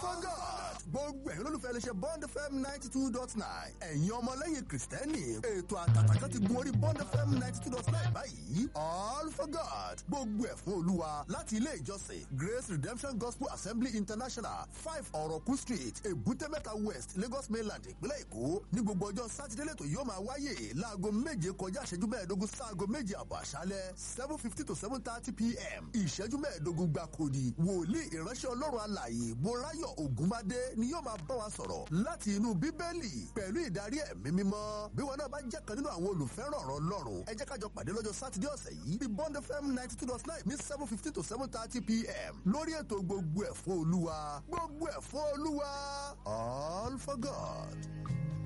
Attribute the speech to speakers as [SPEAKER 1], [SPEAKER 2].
[SPEAKER 1] for God gbogbo ẹ̀yin olólùfẹ́ iléeṣẹ́ bond fm ninety two dot nine ẹ̀yin ọmọlẹ́yìn kìrìsìtẹ́nì ètò àtàtàkà ti gun orí bond fm ninety two dot nine báyìí all for God gbogbo ẹ̀ fún olúwa láti ilé ìjọsìn grace redemption gospel assembly international five ọ̀rọ̀kú street èbúté-mẹ́ta west lagos mainland ìpínlẹ̀ èkó ní gbogbo ọjọ́ sátidé lẹ́tọ̀ yóò máa wáyé láago méje kọjá ìṣẹ́jú mẹ́ẹ̀ẹ́dógún sáago méje àbọ̀ àṣálẹ́ seven fifty to seven thirty pm ìṣẹ́jú mẹ́ẹ̀ẹ́dógún gbàkúrì wòlíì ìránṣẹ́ ọlọ́run alààyè bọ́láyọ̀ ògúnbádé ni yóò máa bá wa sọ̀rọ̀ láti inú bíbélì pẹ̀lú ìdarí ẹ̀mí mímọ́ bí wọn náà bá jẹ́ kan nínú àwọn olùfẹ́ràn ọ̀rọ̀ ọlọ́run ẹ jẹ́ kájọ pàdé lọ́jọ́ sátidé ọ̀sẹ̀ yìí bí bond fm ninety two dot nine ní seven fifty to seven thirty pm lórí ètò gbogbo ẹ̀ fún olúwa gbogbo ẹ̀ fún olúwa all for god.